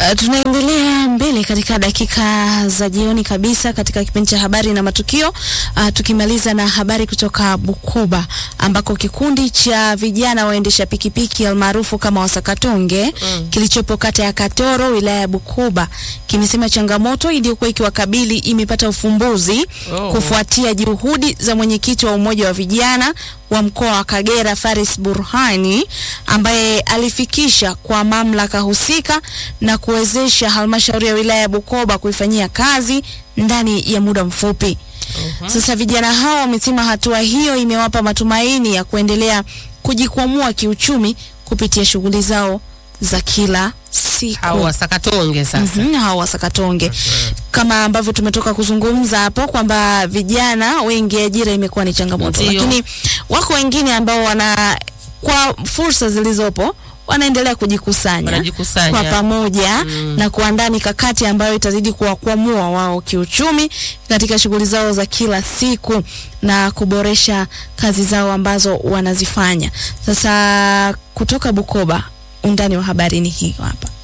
Uh, tunaendelea mbele katika dakika za jioni kabisa katika kipindi cha habari na matukio uh, tukimaliza na habari kutoka Bukoba ambako kikundi cha vijana waendesha pikipiki almaarufu kama wasakatonge mm. kilichopo kata ya Katoro wilaya ya Bukoba kimesema changamoto iliyokuwa ikiwakabili imepata ufumbuzi Oh. kufuatia juhudi za mwenyekiti wa umoja wa vijana wa mkoa wa Kagera Faris Burhani ambaye alifikisha kwa mamlaka husika na kuwezesha halmashauri ya wilaya ya Bukoba kuifanyia kazi ndani ya muda mfupi. Sasa vijana hao wamesema hatua hiyo imewapa matumaini ya kuendelea kujikwamua kiuchumi kupitia shughuli zao za kila siku. Hao wasakatonge sasa. Mhm, hao wasakatonge kama ambavyo tumetoka kuzungumza hapo kwamba vijana wengi ajira imekuwa ni changamoto, Ndio. lakini wako wengine ambao wana kwa fursa zilizopo wanaendelea kujikusanya Wanajikusanya. kwa pamoja na kuandaa mikakati ambayo itazidi kuwakwamua wao kiuchumi katika shughuli zao za kila siku na kuboresha kazi zao ambazo wanazifanya. Sasa kutoka Bukoba, undani wa habari ni hiyo hapa.